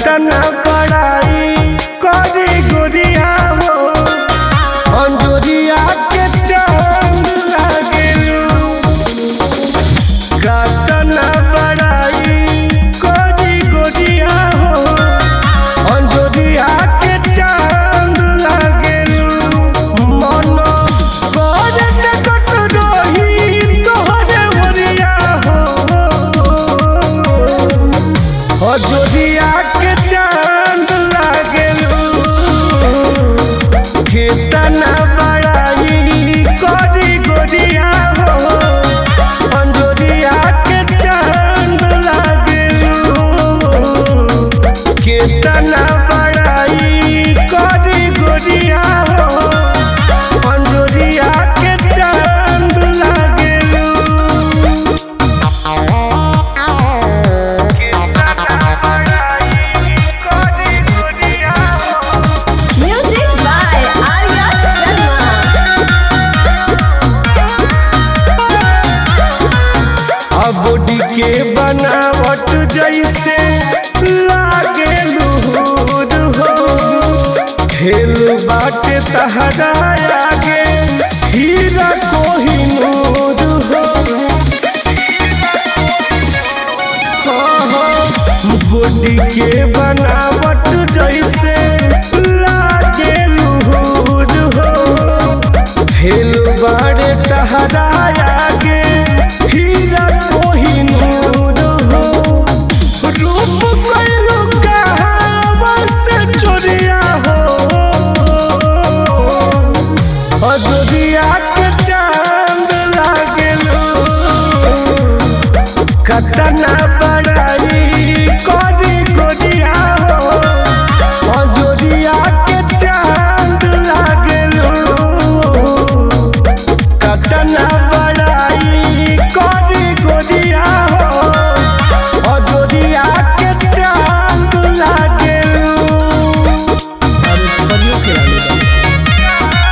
कतना बड़ाई करी गोरिया हो अंजोरिया के चांद लागेलू कतना बड़ाई करी गोरिया हो अंजोरिया के चांद लागेलू मन करत कत रही तोहरे ओरिया हो अजोरिया के चांद लागेलू कितना बड़ाई करी गोरिया हो अंजोरिया के चांद लागेलू कितना बड़ाई करी गोरिया हो अंजोरिया के चांद लागेलू Music by Arya Sharma. Body के बनावट जैसे लागे लूर हो खेल बाटे तहरा आगे हीरा कोहिनूर हो बॉडी के बनावट जैसे लागे लूर हो फेल बाड़े तहरा आगे हीरा कोहिनूर हो रूप कैलू कहावा से चोरिया हो अजोरिया के चांद लागेलू कतना बड़ाई करी गोरिया हो अजोरिया के चांद लागेलू कतना बड़ाई करी गोरिया हो अजोरिया के चांद लागेलू अरे बढ़िया खिलाड़ी बा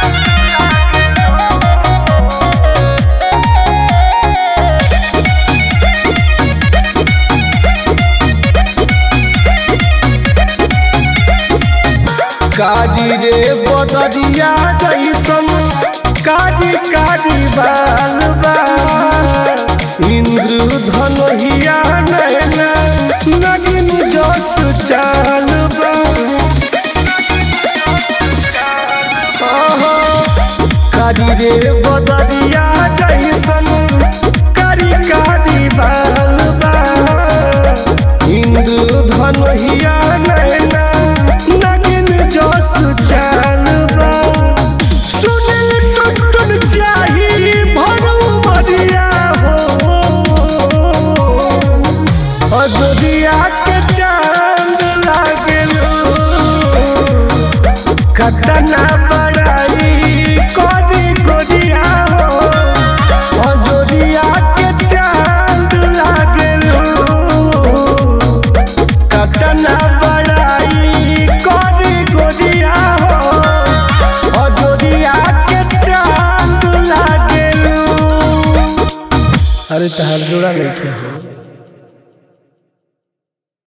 काजी रे बदरिया जैसन काजी काजी बाल बा इंद्र धनहिया नैना नगिन जस चाल बा आहा, काजी रे बदरिया जैसन कारी कारी बाल बा इंद्र धनहिया नैना नगिन जस चाल बा सुनिल टुटुन चाही भरू बरिया हो अजोरिया के चांद लागेलू कतना बड़ाई करी गोरिया हो अजोरिया के चांद लागेलू कतना बड़ाई करी गोरिया हो अजोरिया के चांद लागेलू अरे तहार जोड़ा नहीं हो